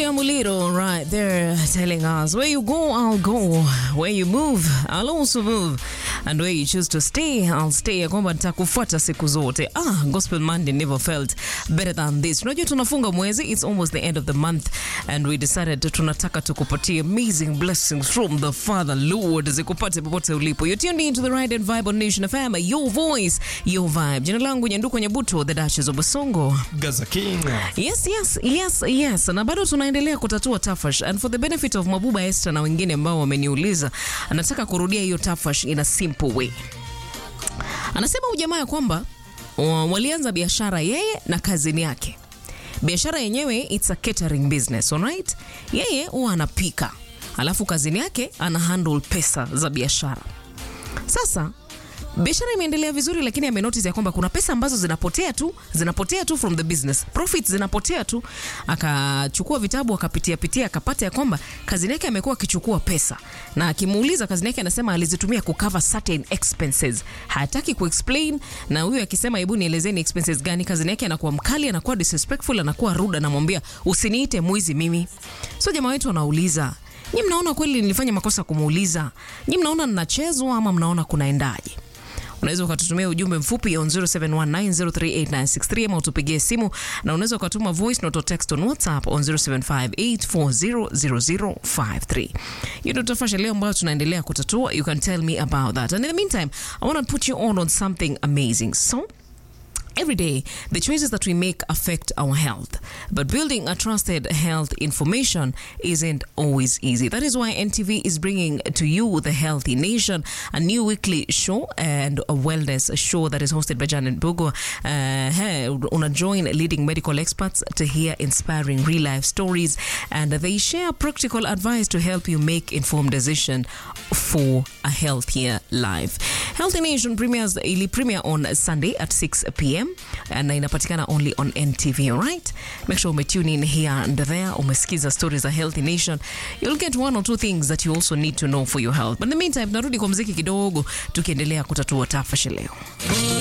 Maria Muliro right there telling us where you go, I'll go. Where you move, I'll also move. And where you choose to stay, I'll stay. Ya kwamba nitakufuata siku zote. Ah, Gospel Monday never felt better than this. Unajua tunafunga mwezi, it's almost the end of the month and we decided tunataka tukupatie amazing blessings from the Father Lord zikupate popote ulipo. You're tuned into the right and vibe on Nation FM, your voice, your vibe. Jina langu Nyanduko Nyabuto, the Duchess of Basongo. Gaza King. Yes, yes, yes, yes. Na bado tunaendelea kutatua tafash and for the benefit of Mabuba Esther na wengine ambao wameniuliza, anataka kurudia hiyo tafash in a simple way. Anasema huyu jamaa ya kwamba uh, walianza biashara yeye na kazini yake. Biashara yenyewe it's a catering business, alright? Yeye huwa anapika, alafu kazini yake ana handle pesa za biashara. Sasa biashara imeendelea vizuri, lakini amenotice ya kwamba kuna pesa ambazo zinapotea tu, zinapotea tu from the business, profits zinapotea tu. Akachukua vitabu akapitia pitia, akapata ya kwamba kazini yake amekuwa akichukua pesa, na akimuuliza kazini yake anasema alizitumia kucover certain expenses. Hataki kuexplain, na huyu akisema hebu nielezeni expenses gani, kazini yake anakuwa mkali, anakuwa disrespectful, anakuwa rude, anamwambia usiniite mwizi mimi. So jamaa wetu anauliza Nyi mnaona kweli nilifanya makosa kumuuliza? Nyi mnaona ninachezwa ama mnaona kunaendaje? Unaweza ukatutumia ujumbe mfupi on 0719038963 ama utupigie simu na unaweza ukatuma voice note or text on WhatsApp on 0758400053. Hiyo ndio tafasha leo ambayo tunaendelea kutatua. You can tell me about that. And in the meantime, I want to put you on on something amazing. So Every day, the choices that we make affect our health. But building a trusted health information isn't always easy. That is why NTV is bringing to you the Healthy Nation, a new weekly show and a wellness show that is hosted by Janet Bugo. Uh, hey, una join leading medical experts to hear inspiring real life stories, and they share practical advice to help you make informed decision for a healthier life. Healthy Nation premieres ili premiere on Sunday at 6 p.m. na inapatikana only on NTV, alright? Make sure ume tune in here and there, umesikiza stories za Healthy Nation. You'll get one or two things that you also need to know for your health. But in the meantime, narudi kwa mziki kidogo tukiendelea kutatua tafashi leo.